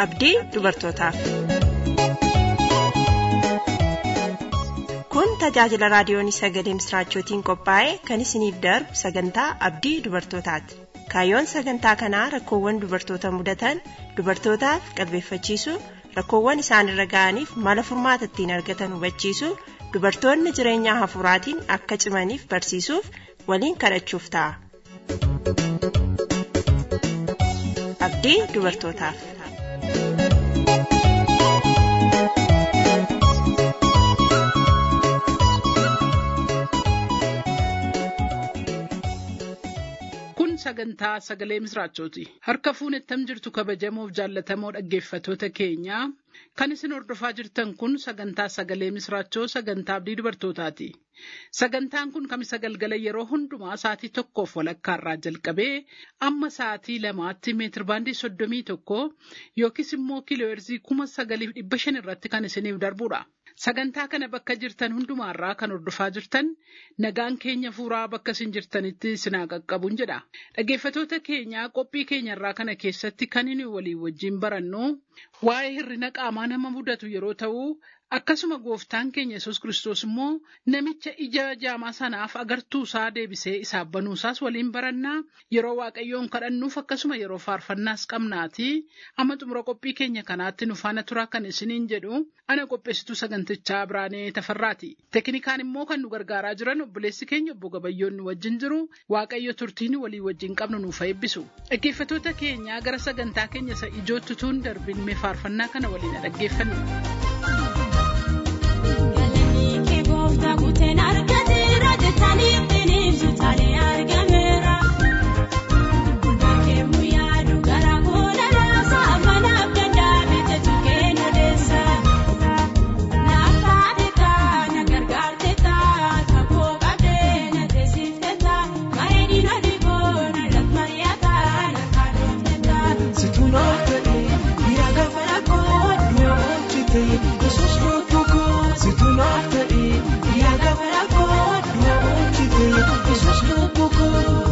abdii dubartootaaf. Kun tajaajila raadiyoon sagalee misraachootiin qophaa'e kan isiniif darbu sagantaa abdii dubartootaati. Kaayyoon sagantaa kanaa rakkoowwan dubartoota mudatan dubartootaaf qalbeeffachiisuu rakkoowwan isaanirra ga'aniif mala furmaata ittiin argatan hubachiisuu dubartoonni jireenya hafuuraatiin akka cimaniif barsiisuuf waliin kadhachuuf ta'a. Abdii dubartootaaf. Kun sagantaa sagalee misraachooti. Harka fuunettam jirtu kabajamoof jaallatamoo dhaggeeffatoota keenyaa kan isin hordofaa jirtan kun sagantaa sagalee misraachoo sagantaa abdii dubartootaati. Sagantaan kun kamisa galgala yeroo hundumaa sa'aatii tokkoof walakkaarraa jalqabee amma sa'aatii lamaatti meetirbaandii soddomii tokko yookiis immoo kiilooherzii kuma sagaliif dhibba shan irratti kan isiniif darbudha. Sagantaa kana bakka jirtan hundumaarraa kan hordofaa jirtan nagaan keenya fuuraa bakka isin jirtanitti isinaa qaqqabuun jedha. Dhaggeeffatoota keenyaa qophii keenyarraa kana keessatti kan inni walii wajjin barannu waa'ee hir'ina qaamaa nama mudatu yeroo ta'u akkasuma gooftaan keenya yesus kiristoos immoo namicha ija jaamaa sanaaf agartuu isaa deebisee isaaf banuusaas waliin barannaa yeroo waaqayyoon kadhannuuf akkasuma yeroo faarfannaas qabnaati amma xumura qophii keenya kanaatti nu faana turaa kan isiniin jedhu ana qopheessituu sagantichaa biraanee tafarraati teknikaan immoo kan nu gargaaraa jiran obboleessi keenya obbo gabayyoon nu wajjin jiru waaqayyo turtiin walii wajjin qabnu nuuf eebbisu dhaggeeffatoota keenyaa gara sagantaa keenya isa ijootti tuun darbin mee faarfannaa kana waliin dhaggeeffannu. Kuteen argateera jettanii bineensu taalee argameera. Bakkeemu yaadu gara koona laasa afanaaf danda'ame jechuun keenya deessa. Naaffaate taa na gargaarte taa kakoo qabdee na teessifte taa bareedina dhiboo na lakmariyataa na kaadhofte taa. Situnaaf ta'ee mi'a gaafa rakkoo du'a oolchite yesus tokko situnaaf ta'ee mi'a gaafa rakkoo du'a oolchite yesus tokko.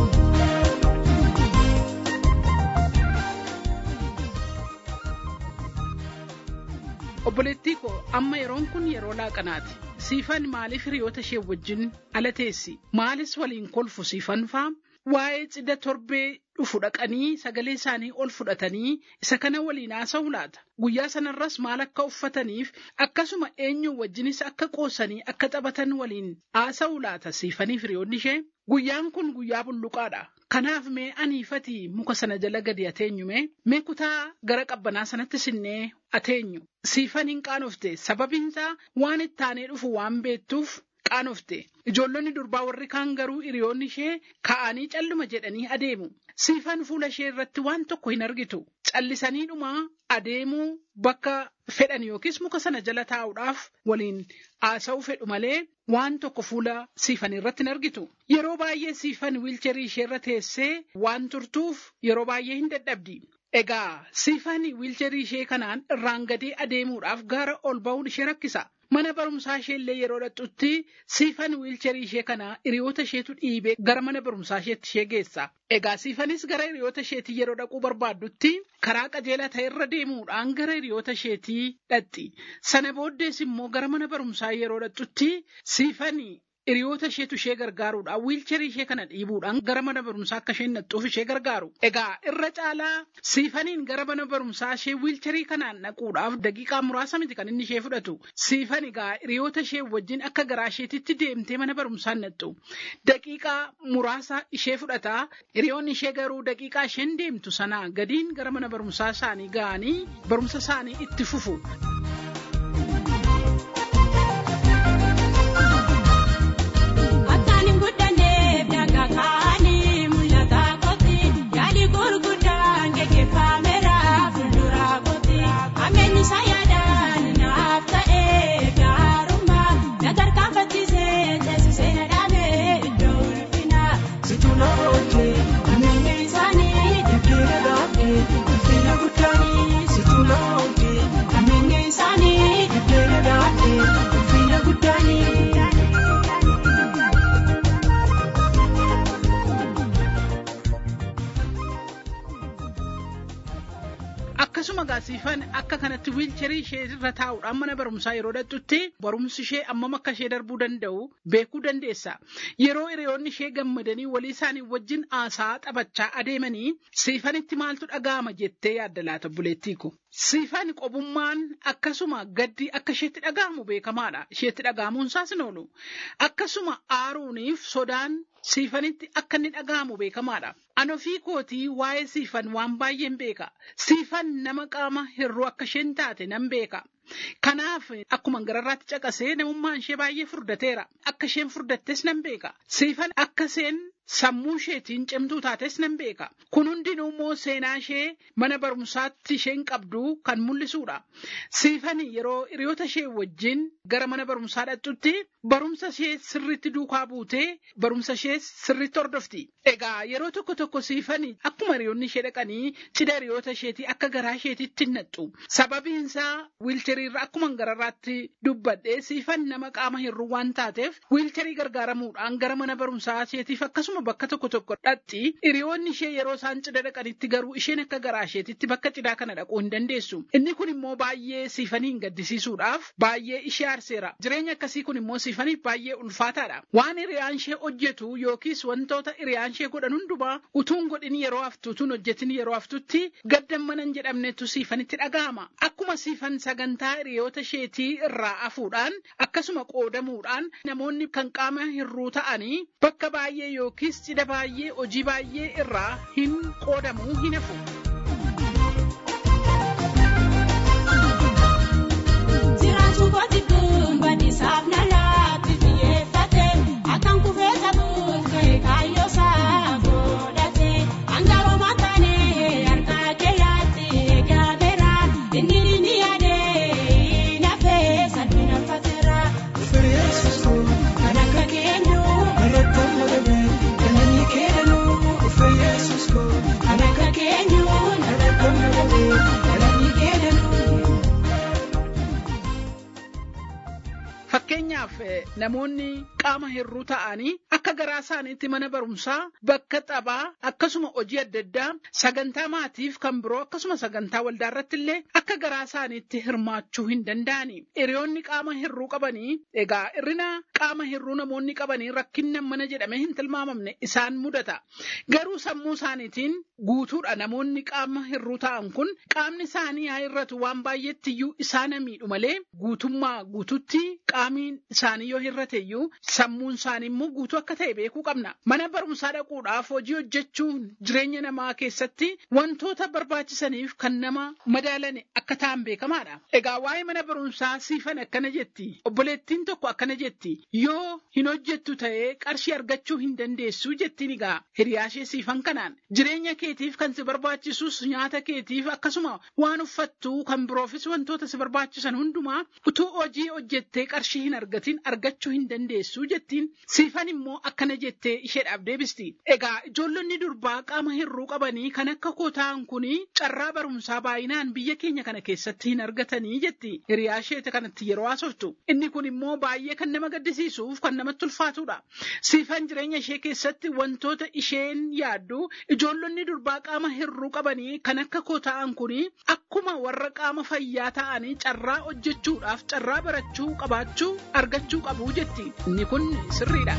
Obboleettii koo amma yeroon kun yeroo laaqanaati. Siifan maaliif hiriyoota ishee wajjin ala teessi? Maalis waliin kolfu siifan faa? Waa'ee cidha torbee dhufu dhaqanii sagalee isaanii ol fudhatanii isa kana waliin haasa'u laata? Guyyaa sanarras maal akka uffataniif akkasuma eenyu wajjinis akka qoosanii akka taphatan waliin haasa'u laata siifaniif hiriyoonni ishee? Guyyaan kun guyyaa bulluqaadha. Kanaaf mee aniifatii muka sana jala gadi ateenyu mee? Mee kutaa gara qabbanaa sanatti sinnee ateenyu? Siifan hin qaanofte sababinsaa waan ittaanee dhufu waan beektuuf qaanofte. Ijoollonni durbaa warri kaan garuu hiriyoonni ishee ka'anii calluma jedhanii adeemu. Siifan fuula ishee irratti waan tokko hin argitu. Callisanii dhumaa adeemuu bakka fedhan yookiis muka sana jala taa'uudhaaf waliin haasa'uu fedhu malee waan tokko fuula siifan irratti hin argitu. Yeroo baay'ee siifan wiilcharii ishee irra teessee waan turtuuf yeroo baay'ee hin dadhabdi. Egaa siifan wiilcharii ishee kanaan irraan gadee adeemuudhaaf gaara ol ba'uun ishee rakkisa. Mana barumsaa ishee illee yeroo dhaqxutti siifan wiilcharii ishee kana hiriyoota isheetu dhiibee gara mana barumsaa isheetti ishee geessa. Egaa siifanis gara hiriyoota isheetii yeroo dhaquu barbaaddutti karaa qajeelaa ta'e irra deemuudhaan gara hiriyoota isheetii dhaqxi. Sana booddees immoo gara mana barumsaa yeroo dhaqxutti siifani hiriyoota isheetu ishee gargaaruudhaan wiilcharii ishee kana dhiibuudhaan gara mana barumsaa akka isheen dhaqxuuf ishee gargaaru. Egaa irra caalaa siifaniin gara mana barumsaa ishee wiilcharii kanaan dhaquudhaaf daqiiqaa muraasa miti kan inni ishee fudhatu. Siifan egaa hiriyoota ishee wajjin akka garaa isheetitti deemtee mana barumsaa dhaqxu. Daqiiqaa muraasa ishee fudhata. Hiriyoonni ishee garuu daqiiqaa isheen deemtu sanaa gadiin gara mana barumsaa isaanii ga'anii barumsa isaanii itti fufu. Akkaan hin guddanneef daangaa kaa'anii mul'ata kooti. Yaadi gurguddaan gaggeeffameera fuuldura kooti. Ameenyi isaa yaadaan naaf ta'ee gaarummaa. Na tarkaanfachiisee teessisee na dhaabee iddoo ulfinaa. Situnaaf oolchee Ameenyi isaanii deebiin dhaabee ulfina guddaanii situnaaf oolchee ameenyi isaanii. akkasuma gaasiifan akka kanatti wiilcharii ishee irra taa'uudhaan mana barumsaa yeroo dhaqxutti barumsi ishee ammam akka ishee darbuu danda'u beekuu dandeessa. Yeroo hiriyoonni ishee gammadanii walii isaanii wajjin haasaa taphachaa adeemanii siifanitti maaltu dhaga'ama jettee yaadda laata buleettii ko. Siifan qobummaan akkasuma gaddi akka isheetti dhaga'amu beekamaadha. Isheetti dhaga'amuun isaas hin oolu. Akkasuma aaruuniif sodaan siifanitti akka inni dhaga'amu beekamaadha. Ani ofii kootii waa'ee siifan waan baay'een beeka. Siifan nama qaama hir'uu akka isheen taate nan beeka. Kanaaf akkuma gararraatti caqasee namummaan ishee baay'ee furdateera. Akka isheen furdattes nan beeka. Siifan akka isheen sammuu isheetiin cimtuu taates nan beeka. Kun hundinuu immoo seenaa ishee mana barumsaatti isheen qabdu kan mul'isudha. Siifani yeroo hiriyoota ishee wajjin gara mana barumsaa dhaqxutti barumsa ishee sirriitti duukaa buutee barumsa ishee sirriitti hordofti. Egaa yeroo tokko tokko siifani akkuma hiriyoonni ishee dhaqanii cidha hiriyoota isheetii akka garaa isheetitti naqxu. Sababiin isaa wiilcheriirra akkuma gararraatti dubbadhee siifan nama qaama hir'uu waan taateef wiilcherii gargaaramuudhaan gara mana barumsaa isheetiif akkasuma bakka tokko tokko dhaqxi. Hiriyoonni ishee yeroo isaan cidha dhaqanitti garuu isheen akka garaa isheetitti bakka cidhaa kana dhaquu hin dandeessu. Inni kun immoo baay'ee siifanii gaddisiisuudhaaf baay'ee ishee aarseera. Jireenya akkasii kun immoo siifaniif baay'ee ulfaataadha. Waan hiriyaan ishee hojjetu yookiis wantoota hiriyaan ishee godhan hundumaa utuun godhin yeroo haftu utuun hojjetin yeroo haftutti gaddan mana hin jedhamnetu siifanitti dhaga'ama. Akkuma siifan sagantaa hiriyoota isheetii irraa hafuudhaan akkasuma qoodamuudhaan namoonni kan qaama hir'uu ta'anii bakka baay'ee yookiis cidha baay'ee hojii baay'ee irraa hin qoodamuu hin hafu. Jiraachuu kooti kun badiisaaf na laatti xiyyeeffate akkan kufee ta'uuf ka'e kaayyoo isaa godhate hangaroo mataanee harka keeyyaatti eegameera inni ni yaadee nafee salphina fateera Dhufe Yesuus koo kan akka keenyu irratti amadame galanni keenanuu dhufe Yesuus koo kan akka keenyu irratti amadame galanni keenanuu. Fakkeenyaaf eh, namoonni qaama hir'uu ta'anii akka garaa isaaniitti mana barumsaa bakka taphaa akkasuma hojii adda addaa sagantaa maatiif kan biroo akkasuma sagantaa waldaa irratti illee akka garaa isaaniitti hirmaachuu hin danda'ani. Hiriyoonni qaama hir'uu qabanii egaa hir'ina qaama hir'uu namoonni qabanii rakkinnan mana jedhamee hin tilmaamamne isaan mudata. Garuu sammuu isaaniitiin guutuudha namoonni qaama hir'uu ta'an kun qaamni isaanii haa hir'atu waan baay'eetti iyyuu isaan miidhu malee guutummaa guututti qaamiin isaanii yoo hir'ate iyyuu sammuun isaanii immoo guutuu akka ta'e beekuu qabna. Mana barumsaa dhaquudhaaf hojii hojjechuun jireenya namaa keessatti wantoota barbaachisaniif kan nama madaalane akka ta'an beekamaadha. Egaa waa'ee mana barumsaa siifan akkana jetti. Obboleettiin tokko akkana jetti. Yoo hin hojjettu ta'ee qarshii argachuu hin dandeessu jettiin egaa hiriyaashee siifan kanaan. Jireenya keetiif kan si barbaachisus nyaata keetiif akkasuma waan uffattu kan biroofis wantoota si barbaachisan hundumaa utuu hojii hojjettee qarshii hin argatin argachuu hin dandeessu jettiin. Siifan immoo akkana jettee isheedhaaf deebisti. Egaa ijoollonni durbaa qaama hir'uu qabanii kan akka koo ta'an kuni carraa barumsaa baay'inaan biyya keenya kana keessatti hin argatanii jetti. Hiriyaa isheeti kanatti yeroo haasoftu. Inni kun immoo baay'ee kan nama gaddisiisuuf kan namatti ulfaatudha. Siifan jireenya ishee keessatti wantoota isheen yaaddu ijoollonni durbaa qaama hir'uu qabanii kan akka koo ta'an kuni akkuma warra qaama fayyaa ta'anii carraa hojjechuudhaaf carraa barachuu qabaachuu argachuu qabu jetti. Inni kun sirriidha.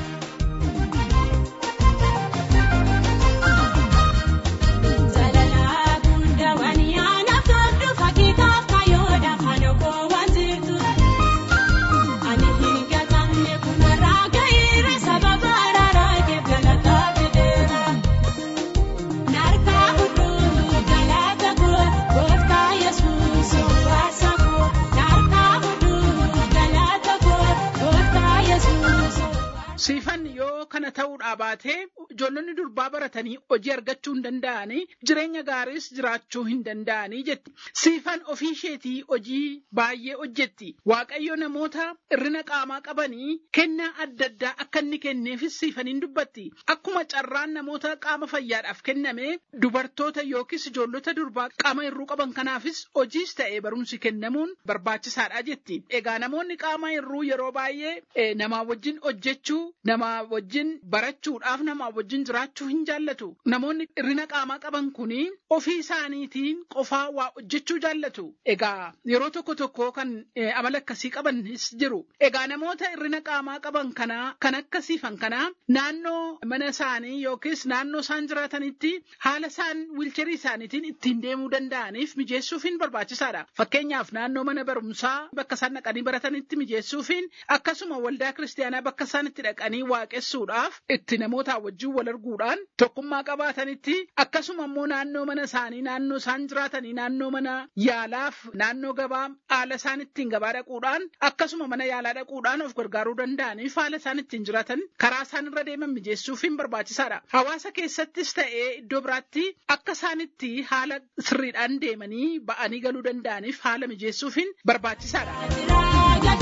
Jaalalaa guddaa waan yaanaaf toltu fakkiitaaf kaayoodhaaf haala koo waan jirtu. Ani hin gatamne kunarraa gahiire sababa araaraa keef galataa fideera. Naarkaa hunduu galata koo gooftaa Yesuus obbaasa koo. Naarkaa hunduu galata koo gooftaa Yesuus obbaasa Siifan yoo kana ta'uudhaa baatee ijoollonni durbaa baratanii hojii argachuu hin danda'anii jireenya gaariis jiraachuu hin danda'anii jetti. Siifan ofii isheetii hojii baay'ee hojjetti. Waaqayyo namoota hir'ina qaamaa qabanii kennaa adda addaa akka inni kenneefis siifaniin dubbatti. Akkuma carraan namoota qaama fayyaadhaaf kenname dubartoota yookiis ijoollota durbaa qaama hir'uu qaban kanaafis hojiis ta'ee barumsi kennamuun barbaachisaadha jetti. Egaa namoonni qaama hir'uu yeroo baay'ee eh, namaa wajjin hojjechuu, namaa wajjin barachuudhaaf, namaa wajjin wajjin jiraachuu hin jaallatu. Namoonni hirrina qaamaa qaban kuni ofii isaaniitiin qofaa waa hojjechuu jaallatu. Egaa yeroo tokko tokko kan amala akkasii qabanis jiru. Egaa namoota hirrina qaamaa qaban kanaa kan akkasiifan kanaa naannoo mana isaanii yookiis naannoo isaan jiraatanitti haala isaan wiilcharii isaaniitiin ittiin deemuu danda'aniif mijeessuufiin barbaachisaadha. Fakkeenyaaf naannoo mana barumsaa bakka isaan dhaqanii baratanitti mijeessuufiin akkasuma waldaa kiristaanaa bakka isaan itti dhaqanii waaqessuudhaaf itti namoota wajjin wal arguudhaan tokkummaa qabaatanitti akkasuma immoo naannoo mana isaanii naannoo isaan jiraatanii naannoo mana yaalaaf naannoo gabaa haala isaan ittiin gabaa dhaquudhaan akkasuma mana yaalaa dhaquudhaan of gargaaruu danda'aniif haala isaan ittiin jiraatan karaa isaan irra deeman mijeessuufiin barbaachisaadha. Hawaasa keessattis ta'ee iddoo biraatti akka isaan itti haala sirriidhaan deemanii ba'anii galuu danda'aniif haala mijeessuufiin barbaachisaadha.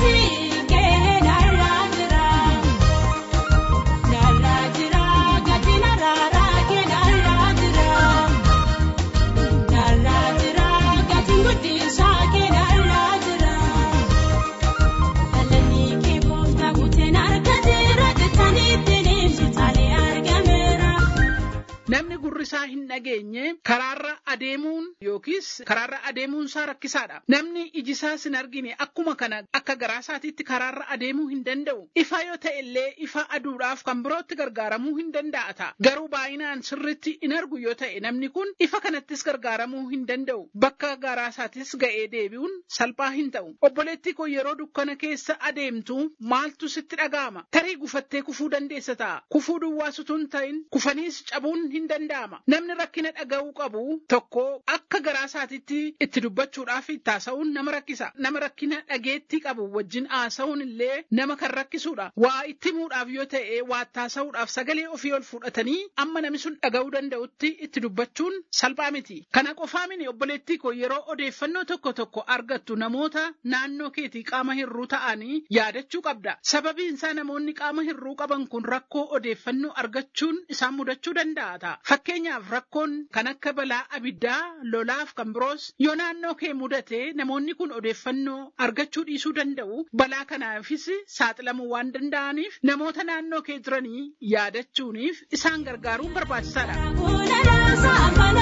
Namni gurri isaa hin dhageenye karaarra adeemuun yookiis karaarra adeemuun isaa rakkisaadha. Namni iji isaas hin argine akkuma kana akka garaa isaatiitti karaarra adeemuu hin danda'u. Ifa yoo ta'e illee ifa aduudhaaf kan birootti gargaaramuu hin danda'a ta'a. Garuu baay'inaan sirritti hin argu yoo ta'e namni kun ifa kanattis gargaaramuu hin danda'u. Bakka garaa isaatis ga'ee deebi'uun salphaa hin ta'u. Obboleettii koo yeroo dukkana keessa adeemtu maaltu sitti dhaga'ama? Tarii gufattee kufuu dandeessa ta'a. Kufuu duwwaas utuu hin ta'in kufaniis cabuun hin danda'ama. Namni rakkina dhaga'uu qabu tokko akka garaa isaatiitti itti dubbachuudhaaf itti haasa'uun nama rakkisa. Nama rakkina dhageettii qabu wajjin haasa'uun illee nama kan rakkisuudha. Waa itti himuudhaaf yoo ta'e waa itti haasa'uudhaaf sagalee ofii ol fudhatanii amma namni sun dhaga'uu danda'utti itti dubbachuun salphaa miti. Kana qofaa miti obboleettii koo yeroo odeeffannoo tokko tokko argattu namoota naannoo keetii qaama hirruu ta'anii yaadachuu qabda. Sababiin isaa namoonni qaama hirruu qaban kun rakkoo odeeffannoo argachuun isaan mudachuu danda'a ta'a. Fakkeenyaaf rakkoon kan akka balaa abiddaa, lolaaf kan biroos yoo naannoo kee mudate namoonni kun odeeffannoo argachuu dhiisuu danda'u. Balaa kanaafis saaxilamuu waan danda'aniif namoota naannoo kee jiranii yaadachuuniif isaan gargaaruun barbaachisaadha.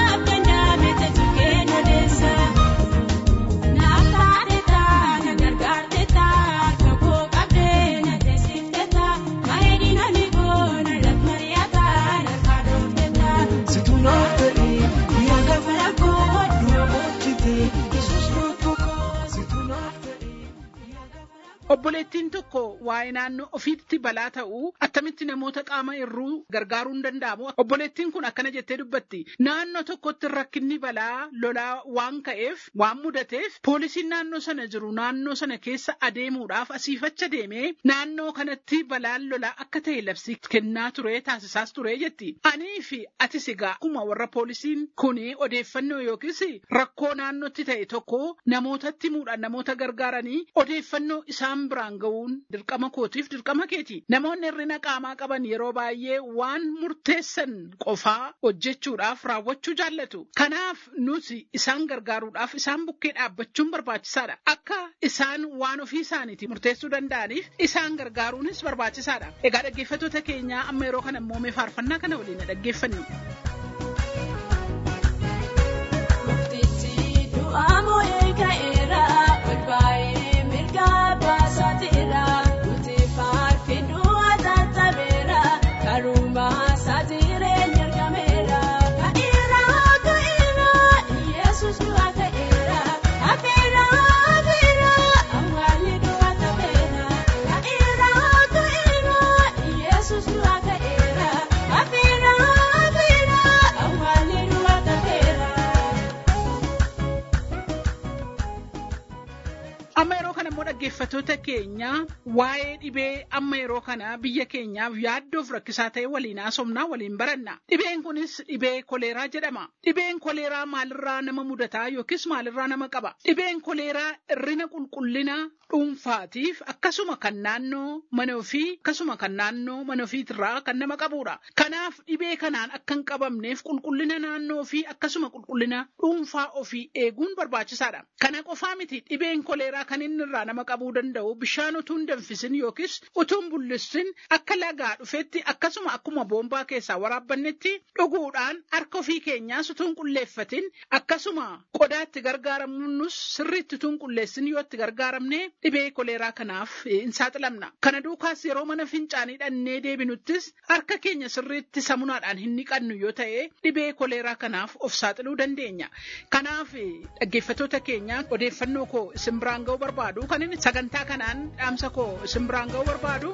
Obboleettiin tokko waa'ee naannoo ofiitti balaa ta'uu attamitti namoota qaama hirruu gargaaruu hin danda'amu. Obboleettiin kun akkana jettee dubbatti. Naannoo tokkotti rakkinni balaa lolaa waan ka'eef waan mudateef poolisiin naannoo sana jiru naannoo sana keessa adeemuudhaaf asiifacha deemee naannoo kanatti balaan lolaa akka ta'e labsii kennaa ture taasisaas ture jetti. Anii fi atis egaa akkuma warra poolisiin kuni odeeffannoo yookiis rakkoo naannootti ta'e tokko namootatti himuudhaan namoota gargaaranii odeeffannoo isaan biraan ga'uun dirqama kootiif dirqama keeti. Namoonni hirrina qaamaa qaban yeroo baay'ee waan murteessan qofaa hojjechuudhaaf raawwachuu jaallatu. Kanaaf nuti isaan gargaaruudhaaf isaan bukkee dhaabbachuun barbaachisaadha. Akka isaan waan ofii isaaniiti murteessuu danda'aniif isaan gargaaruunis barbaachisaadha. Egaa dhaggeeffattoota keenyaa amma yeroo kana immoo mee faarfannaa kana waliin dhaggeeffannu. Amma yeroo kana immoo dhaggeeffattoota keenya waa'ee dhibee amma yeroo kana biyya keenyaaf yaaddoof rakkisaa ta'e waliin haasofnaa waliin baranna. Dhibeen kunis dhibee koleeraa jedhama. Dhibeen koleeraa maalirraa nama mudataa yookiis maalirraa nama qaba? Dhibeen koleeraa hirrina qulqullina dhuunfaatiif akkasuma kan naannoo mana ofii akkasuma kan naannoo mana ofiitirraa kan nama qabudha. Kanaaf dhibee kanaan akka hin qabamneef qulqullina naannoo ofii akkasuma qulqullina dhuunfaa ofii eeguun barbaachisaadha. Kana qofaa miti dhibeen koleeraa kan inni irraa nama qabuu danda'u bishaan utuu hin danfisin yookiis utuu hin bullissin akka lagaa dhufetti akkasuma akkuma boombaa keessaa waraabbannetti dhuguudhaan harka ofii keenyaas utuu hin qulleeffatin akkasuma qodaatti gargaaramuunus sirriitti utuu hin qulleessin yoo itti gargaaramne dhibee koleeraa kanaaf hin saaxilamna. Kana duukaas yeroo mana fincaanii dhannee deebinuttis harka keenya sirriitti samunaadhaan hin niqannu yoo ta'e dhibee koleeraa kanaaf of saaxiluu dandeenya. Kanaaf dhaggeeffattoota keenya odeeffannoo koo isin biraan ga'uu barbaadu kan inni sagantaa kanaan dhaamsa koo isin biraan ga'uu barbaadu.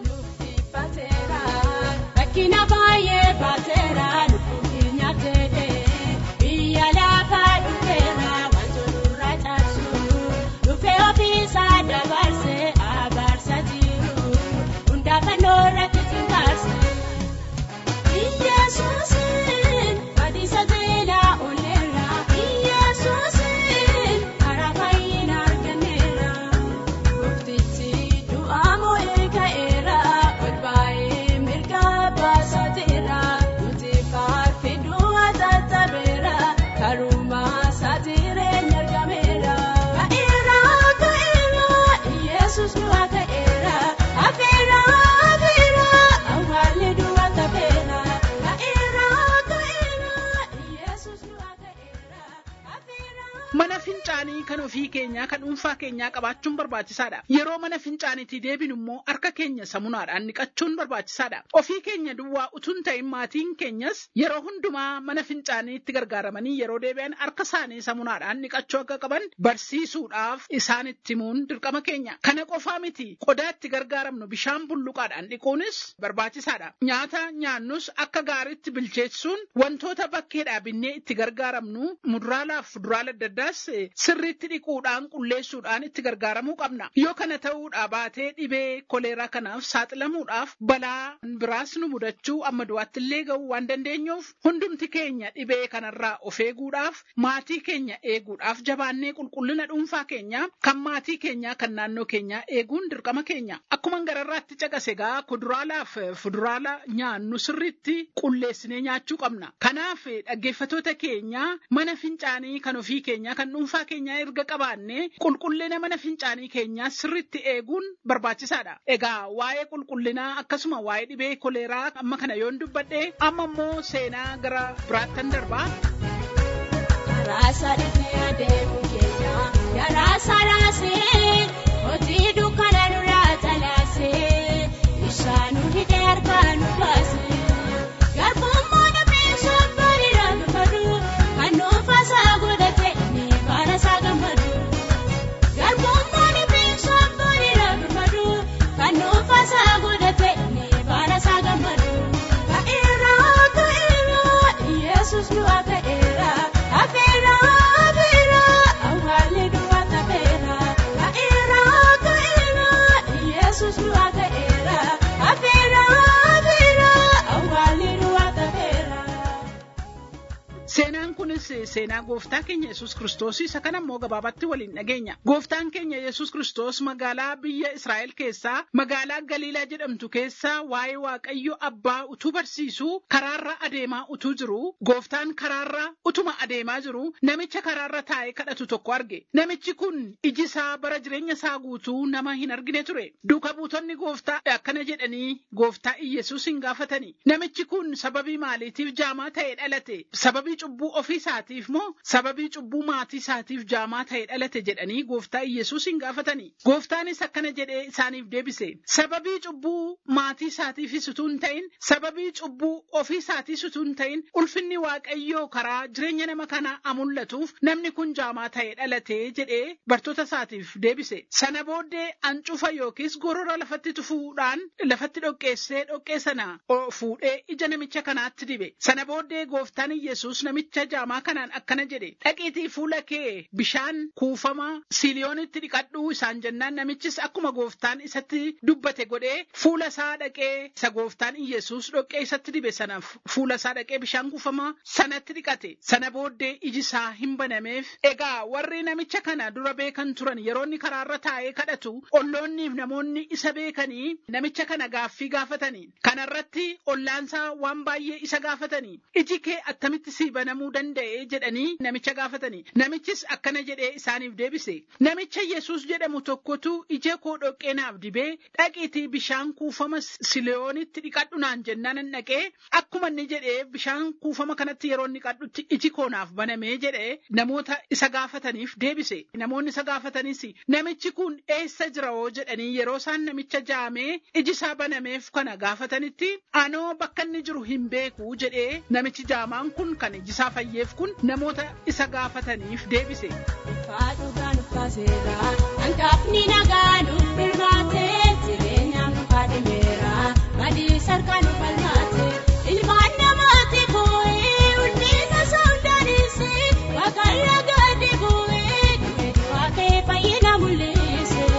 Rakkina baay'ee baateera lubbuun keenya ta'ee biyya lafaa dhufeera wantoota irra caalchu dhufee ofiisaa dabarsee abaarsa jiru hundaafannoo irratti xinqaarse. Iyyesuusin badiisa beelaa ooleera Iyyesuusin karaa fayyina arganneera muktichi du'aa moo'ee ka'eera ol baay'ee mirga baasateera nuti faarfiduu atattabeera karumaa saatireen argameera ka'eera ka'eera Iyyesuus du'aa ka'eera hafeera hafeera awwaalli du'aa tafeera ka'eera ka'eera Iyyesuus du'aa ka'eera hafeera. Mana fincaanii kan ofii keenyaa kan dhuunfaa keenyaa qabaachuun barbaachisaadha. Yeroo mana fincaaniitii deebinu immoo harka keenya samunaadhaan niqachuun barbaachisaadha. Ofii keenya duwwaa utuun ta'in maatiin keenyas yeroo hundumaa mana fincaaniitti gargaaramanii yeroo deebi'an harka isaanii samunaadhaan niqachuu akka qaban barsiisuudhaaf isaanitti himuun dirqama keenya. Kana qofaa miti qodaatti gargaaramnu bishaan bulluqaadhaan dhiquunis barbaachisaadha. Nyaata nyaannus akka gaariitti bilcheessuun wantoota bakkeedhaa binnee itti gargaaramnu muduraalaaf fuduraala adda addaas sirriitti dhiquudhaan qulleessuudhaan itti gargaaramuu qabna. Yoo kana ta'uudhaa baatee dhibee koleeraa kanaaf saaxilamuudhaaf balaa biraas nu mudachuu amma du'aatti illee ga'uu waan dandeenyuuf hundumti keenya dhibee kanarraa of eeguudhaaf maatii keenya eeguudhaaf jabaannee qulqullina dhuunfaa keenya kan maatii keenyaa kan naannoo keenyaa eeguun dirqama keenya. Akkuma gararraatti caqase gaa kuduraalaaf fuduraala nyaannu sirriitti qulleessinee nyaachuu qabna. Kanaaf dhaggeeffatoota keenya mana fincaanii kan ofii keenyaa kan dhuunfaa keenyaa erga qabaanne qulqullina mana fincaanii keenyaa sirriitti eeguun barbaachisaadha. Egaa waa'ee qulqullinaa akkasuma waa'ee dhibee koleeraa amma kana yoon dubbadhe amma immoo seenaa gara biraattan darbaa. Raasa dhufee adeemu keenya yaa raasa raasee hojii dukkana nurraa talaasee bishaan nu hidhee harkaa nu baasee garbummaa dhabee sobbooni raafifadhu kan nuufasaa godhate ni baarasaa gammadu garbummaa dhabee sobbooni raafifadhu kan nuufasaa godhate ni baarasaa gammadu ka'eera ka'eera Yesuus du'aa ka'eera hafeera hafeera awwaalli du'aa tafeera ka'eera ka'eera Yesuus du'aa ka'eera hafeera hafeera awwaalli du'aa tafeera. Seenaan kunis seenaa gooftaa keenya Yesuus Kiristoos isa kana immoo gabaabatti waliin dhageenya. Gooftaan keenya Yesuus Kiristoos magaalaa biyya Israa'el keessaa magaalaa Galiilaa jedhamtu keessaa waa'ee Waaqayyo Abbaa utuu barsiisuu karaarra adeemaa utuu jiru gooftaan karaarra utuma adeemaa jiru namicha karaarra taa'ee kadhatu tokko arge. Namichi kun iji isaa bara jireenya isaa guutuu nama hin argine ture. Duuka buutonni gooftaa akkana jedhanii gooftaa Iyyasuus hin gaafatani. Namichi kun sababii maaliitiif jaamaa ta'ee dhalate? Sababii cubbuu ofii isaatiif moo sababii cubbuu maatii isaatiif jaamaa ta'e dhalate jedhanii gooftaa Iyyasuus hin gaafatanii. Gooftaanis akkana jedhee isaaniif deebise. Sababii cubbuu maatii isaatiifis utuu hin ta'in, sababii cubbuu ofii isaatiis utuu hin ta'in, ulfinni Waaqayyoo karaa jireenya nama kanaa amullatuuf namni kun jaamaa ta'e dhalate jedhee bartoota isaatiif deebise. Sana booddee ancufa yookiis gorora lafatti tufuudhaan lafatti dhoqqeessee dhoqqee sana fuudhee ija namicha kanaatti dibe. Sana booddee gooftaan Iyyasuus namicha jaamaa kanaan akkana jedhe dhaqiitii fuula kee bishaan kuufama siiliyoonitti dhiqadhuu isaan jennaan namichis akkuma gooftaan isatti dubbate godhee fuula isaa dhaqee isa gooftaan Iyyasuus dhoqqee isatti dibe sanaaf fuula isaa dhaqee bishaan kuufama sanatti dhiqate sana booddee iji isaa hin banameef egaa warri namicha kana dura beekan turan yeroo inni karaarra taa'ee kadhatu olloonniif namoonni isa beekanii namicha kana gaaffii gaafatanii kanarratti ollaansaa waan baay'ee isa gaafatanii iji kee attamitti sii banamuu danda'a danda'e jedhanii namicha gaafatanii namichis akkana jedhee isaaniif deebise namicha yesus jedhamu tokkotu ija koo dhoqqee naaf dibee dhaqiitii bishaan kuufama sileyoonitti dhiqadhu naan jennaan nan dhaqee akkuma inni jedhee bishaan kuufama kanatti yeroo inni dhiqadhutti iji koo naaf banamee jedhee namoota isa gaafataniif deebise namoonni isa gaafatanis namichi kun eessa jira hoo jedhanii yeroo isaan namicha jaamee iji isaa banameef kana gaafatanitti anoo bakka inni jiru hin beeku jedhee namichi jaamaan kun kan iji isaa fayyeef kun namoota isa gaafataniif deebise. Faadhuudhaan uffateera. Hanqafni nagaa nuuf birmaate. Jireenyaan nu kaadhimeera. Badii sarkaa nu falmaate. Ilmaan namaatti bu'ee hundeessa soodaanis. Waaqayyo gadi bu'ee dhufeetu waaqee fayyina mul'ise.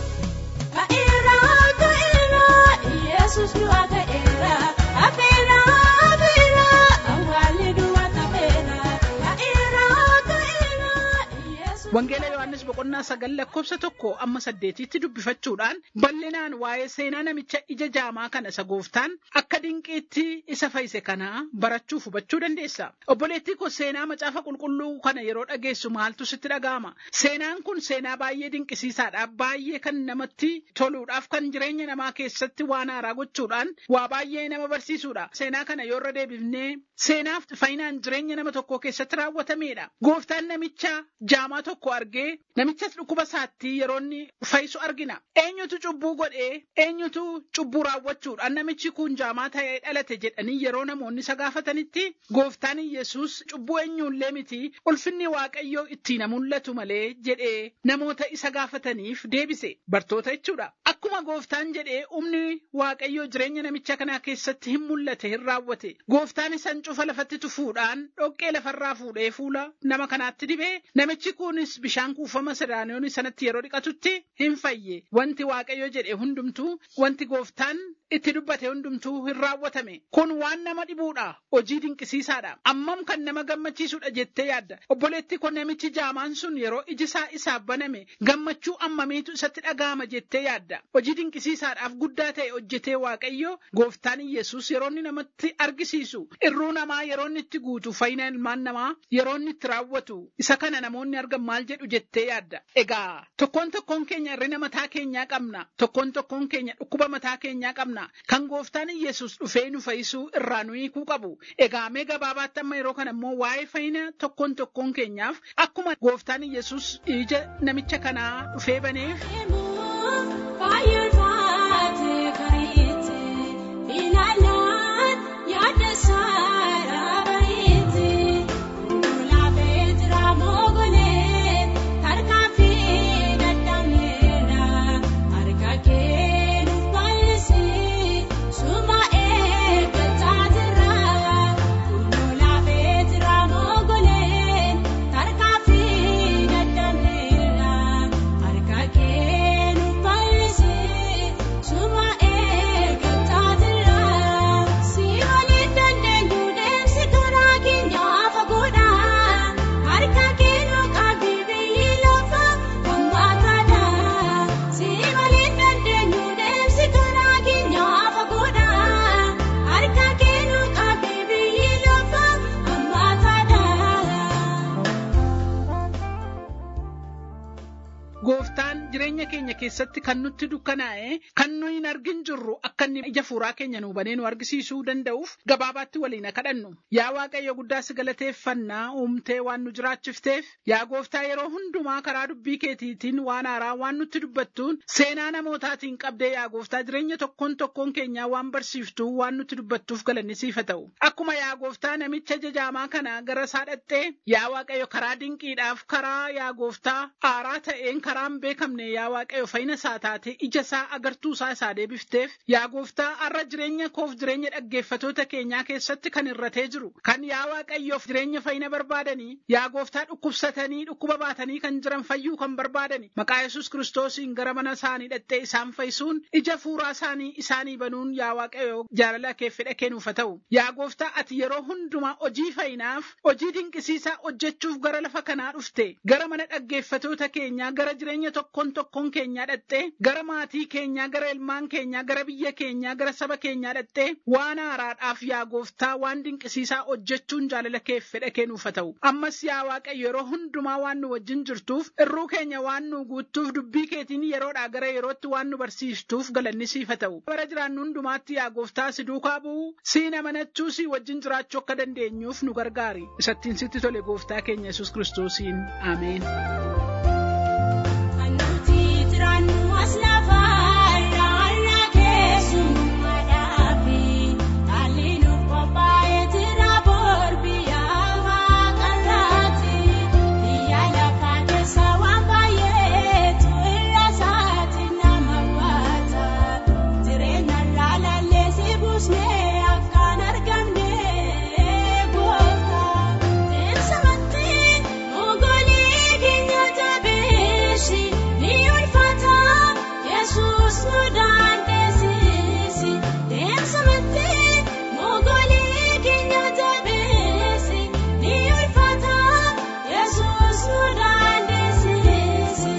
Ka'eera ka'eera Yesuus du'a ka'eera. Afeera afeera awwaalli du'a ta'eera. Ka'eera ka'eera Yesuus. Wangeela Yohaannis boqonnaa sagal lakkoofsa tokko amma saddeetitti dubbifachuudhaan bal'inaan waa'ee seenaa namicha ija jaamaa kana isa gooftaan akka dinqiitti isa fayyise kanaa barachuuf hubachuu dandeessa. Obboleettii koo seenaa macaafa qulqulluu kana yeroo dhageessu maaltu sitti dhaga'ama? Seenaan kun seenaa baay'ee dinqisiisaadha. Baay'ee kan namatti toluudhaaf kan jireenya namaa keessatti waan haaraa gochuudhaan waa baay'ee nama barsiisuudha. Seenaa kana yoo irra deebifnee seenaaf fayyinaan jireenya nama tokkoo keessatti raawwatamedha. Gooftaan namicha jaamaa tokko argee namichas dhukkuba isaatti yeroo inni fayyisu argina. Eenyutu cubbuu godhee eenyutu cubbuu raawwachuudhaan namichi kun jaamaa ta'ee dhalate jedhanii yeroo namoonni isa gaafatanitti gooftaan Yesuus cubbuu eenyullee miti ulfinni waaqayyoo ittiin mul'atu malee jedhee namoota isa gaafataniif deebise bartoota jechuudha. Akkuma gooftaan jedhee humni waaqayyoo jireenya namicha kanaa keessatti hin mul'ate hin raawwate. Gooftaan isan cufa lafatti tufuudhaan dhoqqee lafarraa fuudhee fuula nama kanaatti dibee namichi kunis bishaan kuufama siraaniyoon sanatti yeroo dhiqatutti hin fayye. Wanti waaqayyo jedhe hundumtuu wanti gooftaan itti dubbate hundumtuu hin raawwatame. Kun waan nama dhibuudha. Hojii dinqisiisaadha. Ammam kan nama gammachiisudha jettee yaadda. Obboleetti kun namichi jaamaan sun yeroo iji isaa isaaf baname gammachuu ammamiitu isatti dhaga'ama jettee yaadda. Hojii dinqisiisaadhaaf guddaa ta'e hojjetee waaqayyo gooftaan Yesuus yeroo inni namatti argisiisu irruu namaa yeroo inni itti guutu fayyina ilmaan namaa yeroo inni itti raawwatu isa kana namoonni argan maal jedhu jettee yaadda. Egaa tokkoon tokkoon keenya hirrina mataa keenyaa qabna. Tokkoon tokkoon keenya dhukkuba mataa keenyaa qabna. Kan gooftaan Yesuus dhufee nu fayyisuu irraa nu hiikuu qabu. Egaa mee gabaabaatti amma yeroo kana immoo waa'ee fayyina tokkoon tokkoon keenyaaf akkuma gooftaan Yesuus ija namicha kanaa dhufee baneef Fayyummaatee kariitti ilaalaan yaada saaraa bareetti lulaafee jira moogolee tarkaanfii dadhabneedha harka kee nuuf bal'isee suma eeggataa jira lulaafee jira moogolee tarkaanfii dadhabneedha harka kee nuuf bal'isee suma eeggataa jira si waliin dandeenyu deemsi karaa keenyaa fagoodha harka kee nu qabdi biyyi lafa hammaataadha si waliin dandeenyu deemsi karaa keenyaa fagoodha harka kee nu qabdi biyyi lafa hammaataadha. gooftaan jireenya keenya keessatti kan nutti dukkanaa'e kan nuyi hin argin jirru akka inni ija fuuraa keenya nu banee nu argisiisuu danda'uuf gabaabaatti waliin haa kadhannu. Yaa Waaqayyo guddaa si galateeffannaa uumtee waan nu jiraachifteef yaa gooftaa yeroo hundumaa karaa dubbii keetiitiin waan haaraa waan nutti dubbattuun seenaa namootaatiin qabdee yaa gooftaa jireenya tokkoon tokkoon keenyaa waan barsiiftuu waan nutti dubbattuuf galanni siif haa ta'u. Akkuma yaa gooftaa namicha jajaamaa kana gara isaa dhattee yaa Waaqayyo karaa dinqiidhaaf karaa yaa gooftaa aaraa ta'een karaan beekamne yaa Waaqayyo fayyina isaa taate ija isaa agartuu isaa isaa deebifteef yaa gooftaa har'a jireenya koof jireenya dhaggeeffatoota keenyaa keessatti kan irratee jiru kan yaa Waaqayyoof jireenya fayyina barbaadanii yaa gooftaa dhukkubsatanii dhukkuba baatanii kan jiran fayyuu kan barbaadani maqaa Yesuus kiristoosiin gara mana isaanii dhattee isaan fayyisuun ija fuuraa isaanii isaanii banuun yaa Waaqayyo jaalala kee fedha kennuuf haa ta'u yaa gooftaa ati yeroo hundumaa hojii fayyinaaf hojii dinqisiisaa hojjechuuf gara lafa kanaa dhufte gara mana dhaggeeffatoota keenyaa gara jireenya jireenya tokkoon tokkoon keenyaa dhattee gara maatii keenyaa gara ilmaan keenyaa gara biyya keenyaa gara saba keenyaa dhattee waan haaraadhaaf yaa gooftaa waan dinqisiisaa hojjechuun jaalala kee fedha kee nuuf haa ta'u ammas yaa waaqayyo yeroo hundumaa waan nu wajjin jirtuuf irruu keenya waan nu guuttuuf dubbii keetiin yeroodhaa gara yerootti waan nu barsiistuuf galanni siif haa ta'u bara jiraannu hundumaatti yaa gooftaa si duukaa bu'uu siin amanachuu si wajjin jiraachuu akka dandeenyuuf nu gargaari isattiin sitti tole gooftaa keenya yesus kiristoosiin ameen. Anuti jiraannu as lafaa irraa keessummaa dhaabi. Haalli nuuf qophaa'ee jira boorbiyaa waaqarraati. Biyya lafaa keessa waan baay'eetu irra isaati nama baata. Jireenya irraa lalleessi buusnee akkaan argamne goota. Teessamatti ogolii keenya jabeessi ni ulfaata. Yesuus nu dandeessisi. Teessamatti ogolii keenya jabeessi ni ulfaata. Yesuus nu dandeessisi.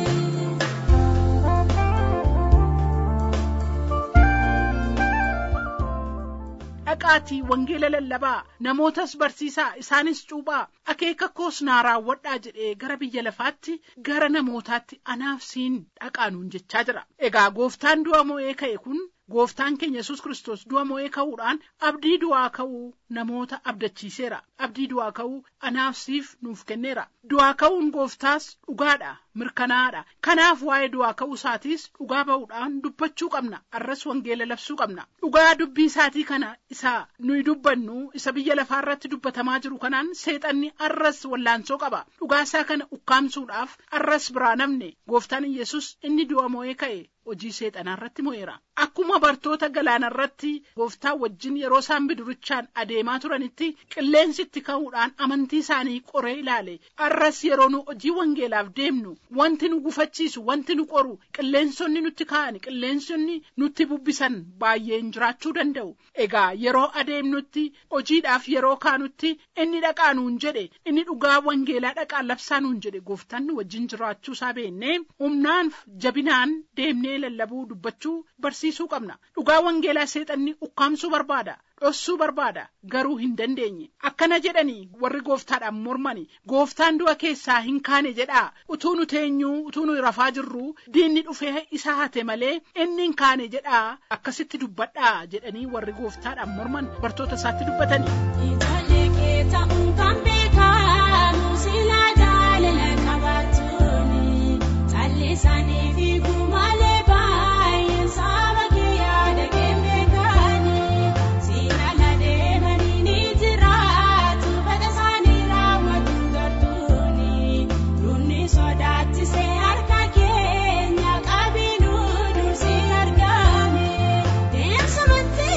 dhaqaatii wangeela lallabaa namootas barsiisaa isaanis cuuphaa akeeka koos naa raawwadhaa jedhee gara biyya lafaatti gara namootaatti anaaf siin dhaqaa nuun jechaa jira egaa gooftaan du'a mo'ee ka'e kun gooftaan keenya yesus kiristoos du'a mo'ee ka'uudhaan abdii du'aa ka'uu namoota abdachiiseera abdii du'aa ka'uu anaaf siif nuuf kenneera du'aa ka'uun gooftaas dhugaadha mirkanaa'aadha kanaaf waa'ee du'aa ka'uu isaatiis dhugaa ba'uudhaan dubbachuu qabna arras wangeela labsuu qabna dhugaa dubbii isaatii kana isa nuyi dubbannu isa biyya lafaa irratti dubbatamaa jiru kanaan seexanni arras wallaansoo qaba dhugaa isaa kana ukkaamsuudhaaf arras biraa namne gooftaan yesus inni du'a mo'ee ka'e hojii seexanaa irratti mo'eera akkuma bartoota galaana irratti gooftaa wajjin yeroo isaan bidurichaan adeemaa turanitti qilleensi itti ka'uudhaan amantii isaanii qoree ilaale arras yeroo nu hojii wangeelaaf deemnu wanti nu gufachiisu wanti nu qoru qilleensonni nutti ka'an qilleensonni nutti bubbisan baay'een jiraachuu danda'u egaa yeroo adeemnutti hojiidhaaf yeroo kaanutti inni dhaqaa nuun jedhe inni dhugaa wangeelaa dhaqaa labsaa nuun jedhe gooftaan nu wajjin jiraachuu isaa beennee humnaan jabinaan deemnee lallabuu dubbachuu barsiisuu qabna dhugaa wangeelaa seexanni ukkaamsuu barbaada dhossuu barbaada garuu hin dandeenye akkana jedhanii warri gooftaadhaan mormani gooftaan du'a keessaa hin kaane jedhaa utuu nu teenyuu utuu nu rafaa jirru diinni dhufee isa hate malee inni hin kaane jedhaa akkasitti dubbadhaa jedhanii warri gooftaadhaan morman bartoota isaatti dubbatanii. Ijoollee kee ta'uun kan beekamu silaa jaalala qabaachuuni. Callisanii fi gumaalee baay'een saba kee yaada kee beekani. Siilala deemanii ni jiraatu fedha isaanii raawwatu gartuuni. Dunni sodaachisee harka keenya qabinuu dursi argame. Deemsamatti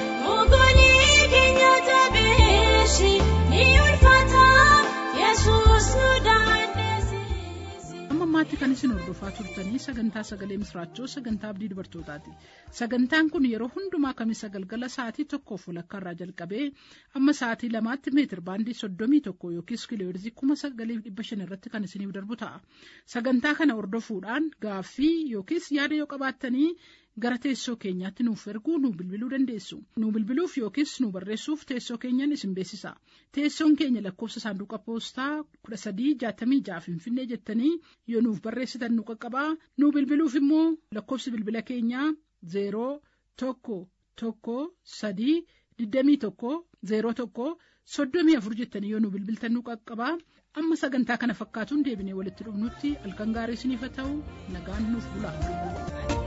ogolii keenya jabeessi ni ulfaata. Yesuus nu dandeessisi. amma ammaatti kan isin hordofaa turtanii sagantaa sagalee misraachoo sagantaa abdii dubartootaati sagantaan kun yeroo hundumaa kamisa galgala sa'aatii tokkoof walakkaa irraa jalqabee amma sa'aatii lamaatti meetir baandii soddomii tokko yookiis kiilooyirzii kuma sagalii dhibba shan irratti kan isiniif darbu ta'a sagantaa kana hordofuudhaan gaaffii yookiis yaada yoo qabaattanii gara teessoo keenyaatti nuuf erguu nu bilbiluu dandeessu nu bilbiluuf yookiis nu barreessuuf teessoo keenyan isin beeksisa teessoon keenya lakkoofsa saanduqa poostaa kudha sadii jaatamii ja'a finfinnee jettanii yoo nuuf barreessitan nu qaqqabaa nu bilbiluuf immoo lakkoofsi bilbila keenyaa zeeroo tokko tokko sadii digdamii tokko zeeroo tokko soddomii afur jettanii yoo nu bilbiltan nu qaqqabaa amma sagantaa kana fakkaatuun deebinee walitti dhufnutti halkan gaarii isiniif haa ta'u nagaan nuuf bulaa.